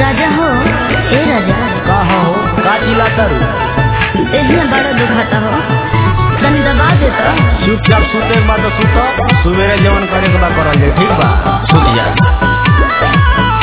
राजा हो ए राजा का हो का चिल्लातर देहिया बड़ा दुखाता हो तनी दबा दे तो चुपचाप सुते के बाद सुत सुबेरे जवन करे के बा करल जाए ठीक बा सुत जा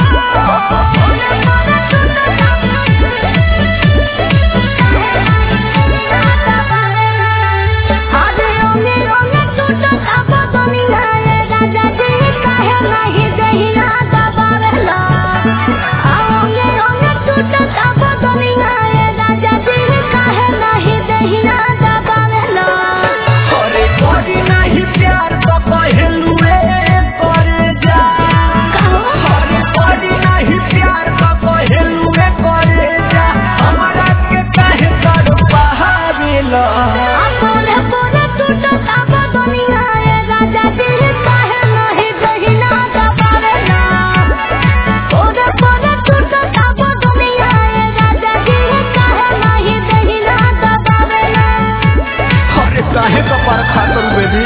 आजे ओने ओने टूटत अब दुनिया रे राजा जी काहे नाही देहिया दबावेला ओने ओने टूटत अब दुनिया रे राजा जी काहे नाही देहिया दबावेला अरे कोई नहीं प्यार तो कहलू रे करे जा कहो अरे कोई नहीं प्यार तो कहलू रे करे जा हमरा के काहे कर बहावेला पोरे पोरे टूटत अब दुनिया रे राजा जी काहे नाही देहिया दबावेला पोरे पोरे टूटत अब दुनिया रे राजा जी काहे नाही देहिया दबावेला अरे काहे कपार खातर बेबी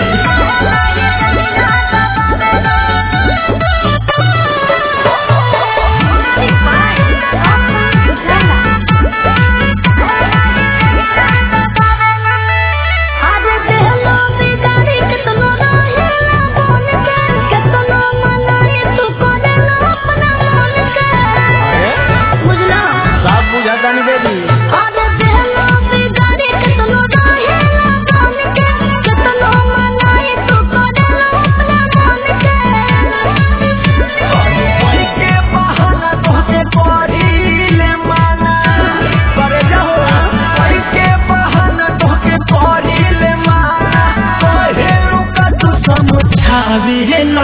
बुझला सब बुझाता नहीं बेबी कोई के बहाना तोहके करीले माना करे जाओ कोई के बहाना तोहके करीले माना कहे रुका तू समझावे ना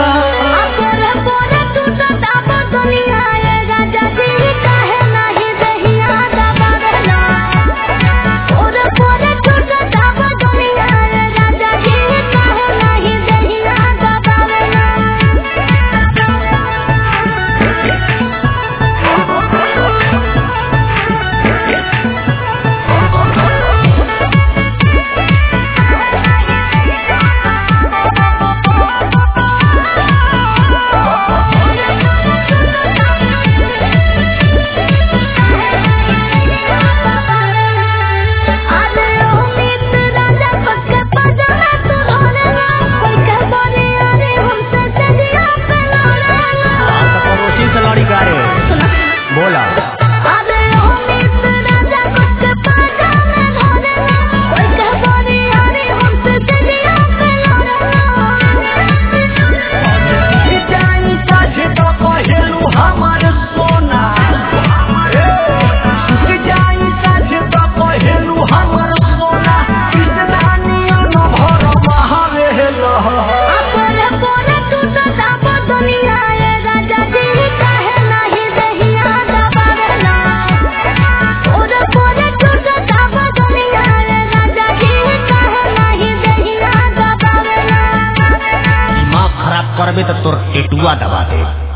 पड़ोसी से लड़ी का रे बोला जानी साझे तो कहेलू हमार सोना जानी साझे तो कहेलू हमार सोना कृष्णा नियन भर महावेल दिमाग खराब करबे तो तोर टेटुआ दबा दे